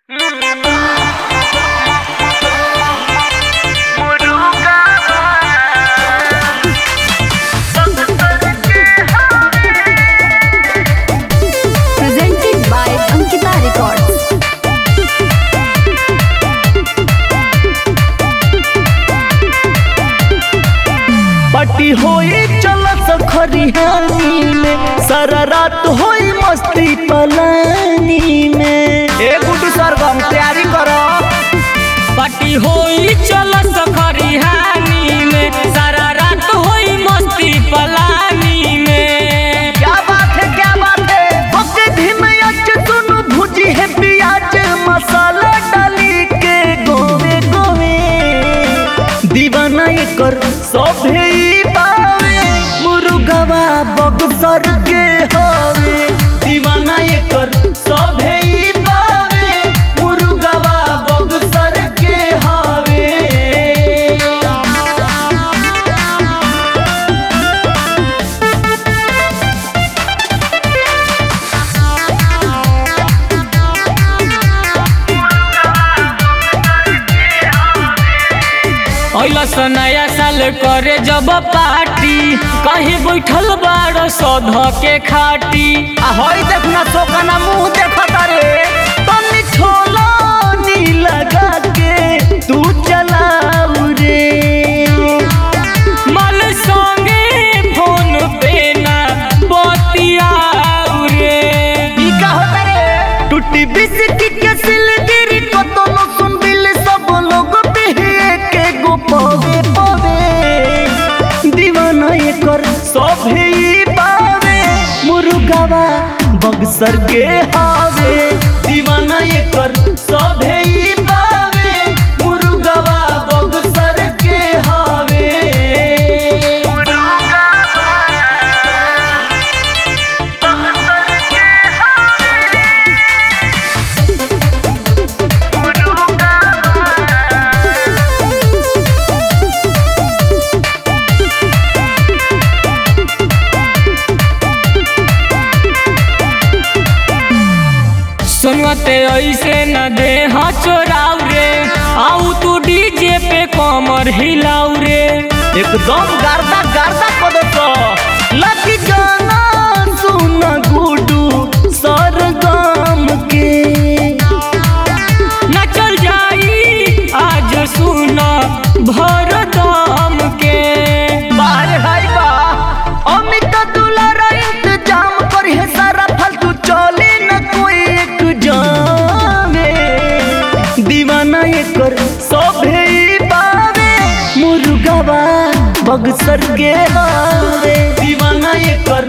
Presented by Ankita Records. Party होई चलत खरिहानी में सारा रात होई मस्ती पलानी में ए गुड्डू सरगम तैयारी करो पार्टी होई चल सखरिहानी में सारा रात होई मस्ती पलानी में क्या बात है क्या बात है ओके धीम अच सुन भुजी है प्याज मसाला डाली के गोवे गोवे दीवाना एकर सभे ई पावे मुर्गवा बगसर के हवे दीवाना एकर सभे ई पावे मुर्गवा बगसर के हवे अइलस नया साल करे जब पार्टी कहीं बैठल बाड़ सौध के खाटी आ हई देखना सोकना मुंह देखता रे तनी छोला नी लगा के तू चलाऊ रे मल संगे फोन पे ना बतियाऊ रे ई का होता रे टूटी बिस्किट के सिलगिरी को तो नो सुन बिल सब लोग पे के गो पवे पवे दीवाना ये कर सब ही पावे मुर्गावा बक्सर के हावे दीवाना ये कर सब ही पावे मुर्गावा बक्सर के हावे सुनते ऐसे न दे हाँ चोराऊ रे आऊ तू डीजे पे कमर हिलाऊ रे एकदम गार्दा गार्दा कदो तो लकी गाना सुन गुडू सरगम के न चल जाई आज सुन भर दम के बाहर हाय बा अमित दुलार इंतजाम कर है सारा फालतू चले न कोई एक जामे दीवाना ये कर सभे ही पावे मुर्गावा बगसर के हावे दीवाना ये कर